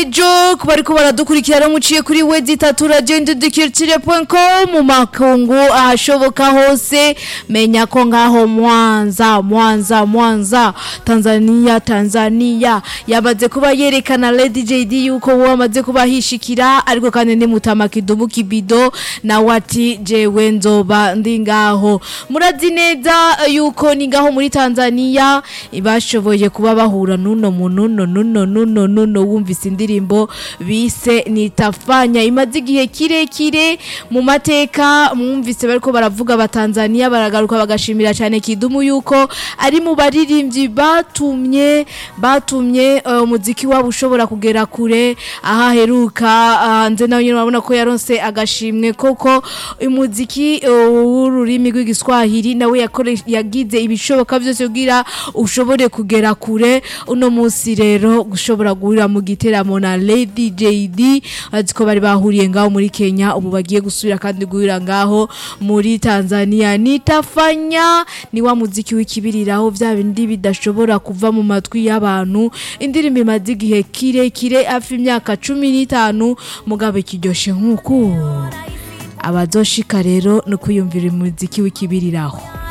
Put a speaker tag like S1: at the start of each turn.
S1: ejo ku bariko baradukurikirana muciye kuri we zitatu ragenda dukirikire.com mu makungu ahashoboka hose menya ko ngaho mwanza mwanza mwanza tanzania tanzania yamaze kuba yerekana lady jd yuko wowe amaze kuba hishikira ariko kandi ni mutama kidumu kibido nawe ati jewe nzoba ndi ngaho murazi neza yuko ni ngaho muri tanzania bashoboye kuba bahura nuno mununo nuno nuno nuno wumvise indirimbo bise nitafanya imaze igihe kirekire mu mateka mwumvise bariko baravuga abatanzania baragaruka bagashimira cyane kidumu yuko ari mu baririmbyi batumye batumye uh, umuziki wabo ushobora kugera kure aho aheruka hanze nawe nyine urabona ko yaronse agashimwe koko umuziki uh, w'ururimi rw'igiswahili nawe yakore- yagize ibishoboka byose kugira ushobore kugera kure uno munsi rero gushobora guhurira mu giteramo na Lady JD azi ko bari bahuriye ngaho muri Kenya ubu bagiye gusubira kandi guhurira ngaho muri Tanzania nitafanya ni wa muziki w'ikibiriraho bya bindi bidashobora kuva mu matwi y'abantu indirimbo imaze igihe kirekire hafi imyaka cumi n'itanu mugabe kiryoshe nk'uku abazoshika rero no kwiyumvira umuziki w'ikibiriraho